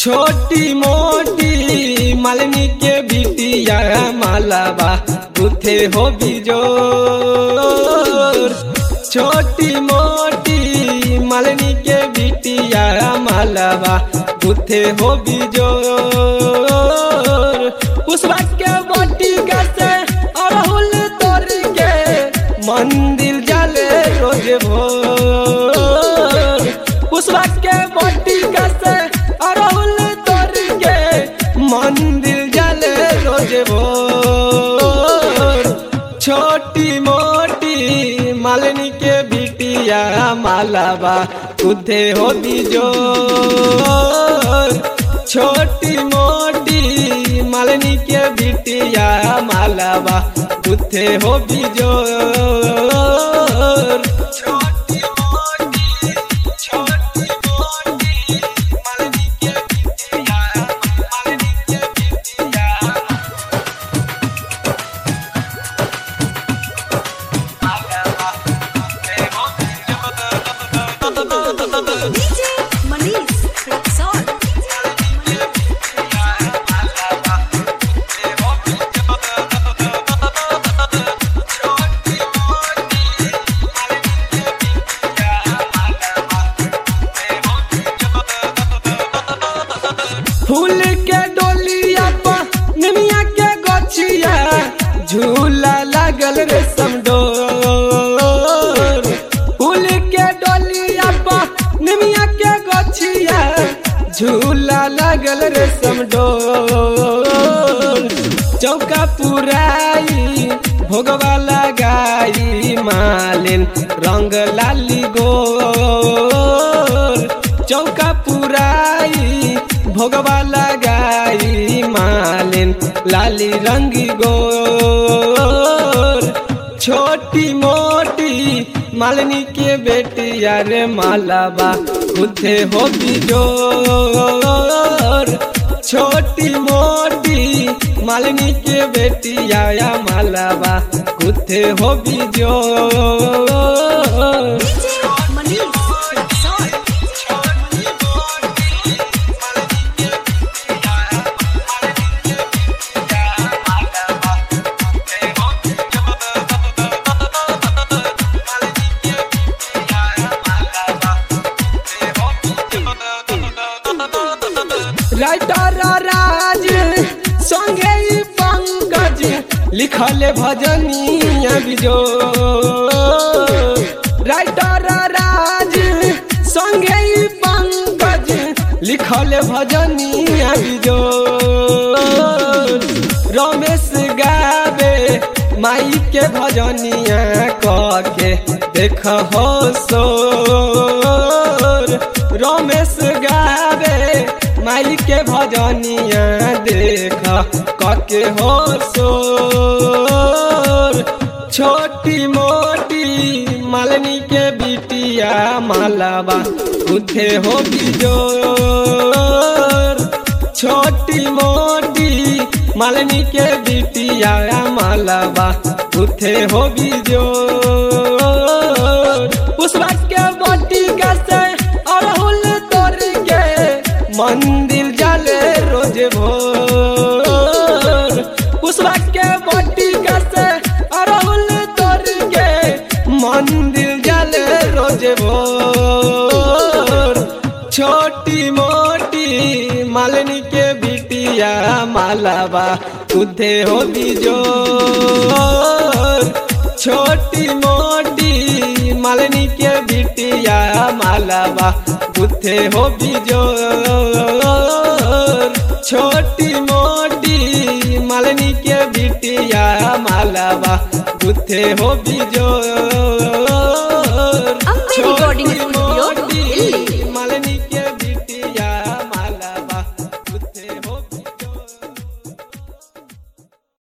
छोटी मोटी मालिनी के बिटिया मालाबा गुथे हो बिजोर छोटी मोटी मालिनी के बिटिया मालाबा गुथे हो बिजोर पुष्पा के बोटी से अड़हुल तोड़ के मंदिर जाले रोज भोर पुष्पा के बोटी से अड़हुल तोड़ के मंदिर जाले रोज भोर छोटी मोटी मालिनी के बिटिया मालाबा उधे हो जोर छोटी मोटी मालिनी के बिटिया मालाबा उधे हो जोर छोटी मोटी छोटी मोटी मालिनी के बिटिया मालिनी के बिटिया DJ Manish Rexon. फूल के डोलिया पर निमिया के गछिया झूला लागल रे समडोर फूल के डोलिया पर निमिया के गछिया झूला लागल रे समडोर चौका पुराई भोगवा लगाई मालिन रंग लाली गोर चौका पुराई भोगवा लगाई मालिन लाली रंगी गोर छोटी मोटी मालिनी के बेटिया रे मालाबा खुदे हो जोर छोटी मोटी मालिनी के बेटिया या मालाबा खुदे हो जोर DJ Manish Rexon. Writer Raj संगे ई पंकज लिखल भजनिया बिजो राइटर राज संगे ई पंकज लिखल भजनिया बिजो रमेश गावे माई के भजनिया के देख हो सोर रमेश गावे माई के भजनिया देख कके हो सोर छोटी मोटी मालनी के बिटिया मालाबा उठे हो बिजोर छोटी मोटी मालनी के बिटिया मालाबा उठे हो बिजोर पुष्पा के बोटी से अड़हुल तोड़ के मंदिर जाले रोज भोर पुष्पा के बोटी से अड़हुल तोड़ के मंदिर जाले रोज भोर छोटी मोटी मालिनी के बिटिया मालाबा उधे हो बिजोर छोटी मोटी मालिनी के बिटिया मालाबा उधे हो बिजोर छोटी मोटी मालिनी के बिटिया मालाबा उधे हो बिजोर Ambe Recording छोटी